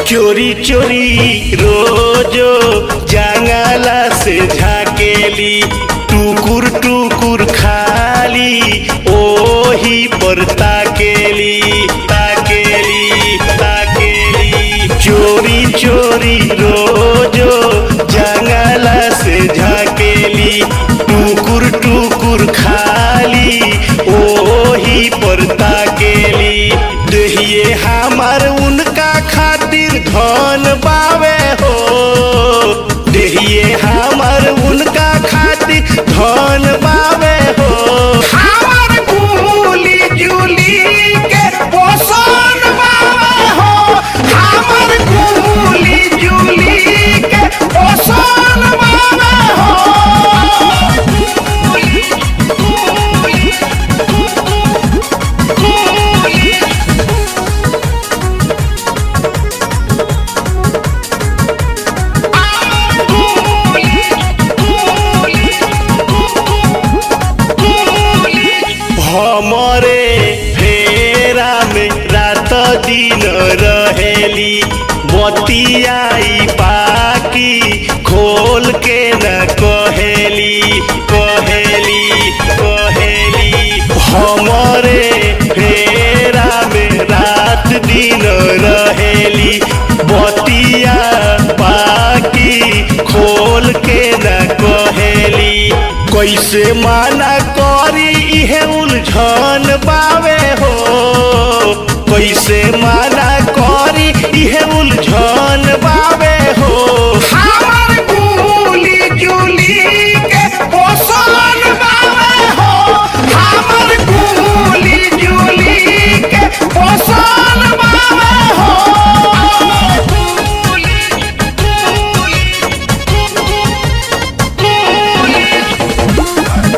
चोरी चोरी रोजो जंगला से झाकेली टुकुर टुकुर खाली ओही पर ताकेली ताकेली ताकेली चोरी चोरी रोजो जंगला से झाकेली टुकुर टुकुर खाली ओही पर ताकेली दहिए हमार उनका खातिर धन बावे हो दहिए हमार उनका खातिर धन बावे हो हमार गुली जुली के पोषण बावे हो हमार गुली जुली के पोषण बावे हो गुली गुली गुली हमरे फेरा में रात दिन रहेली बतियाई पाकी खोल के न कहेली कहेली कहेली हमरे फेरा में रात दिन रहेली बतिया पाकी खोल के न कहेली कैसे माना करी इहे उलझन बावे हो कैसे माना करी इहे उलझन बावे हो हमार गुली जुली के पोषण बावे हो हमार गुली जुली के पोषण बावे हो गुली गुली गुली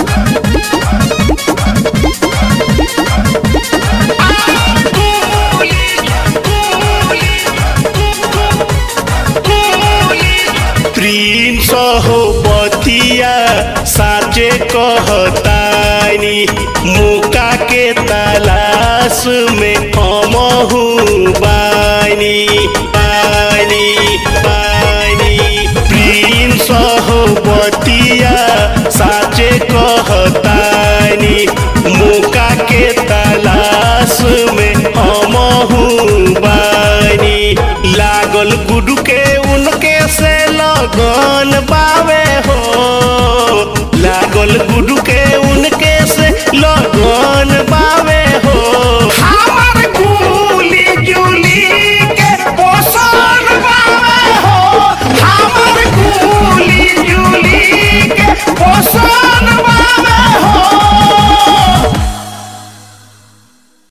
प्रिंस हो बतिया साचे कहतानी मुका के तलाश में हमहू बानी बानी बानी प्रिंस हो बतिया साचे कहतानी मुका के तलाश में हमहू बानी लागल गुडू के उनके से लगन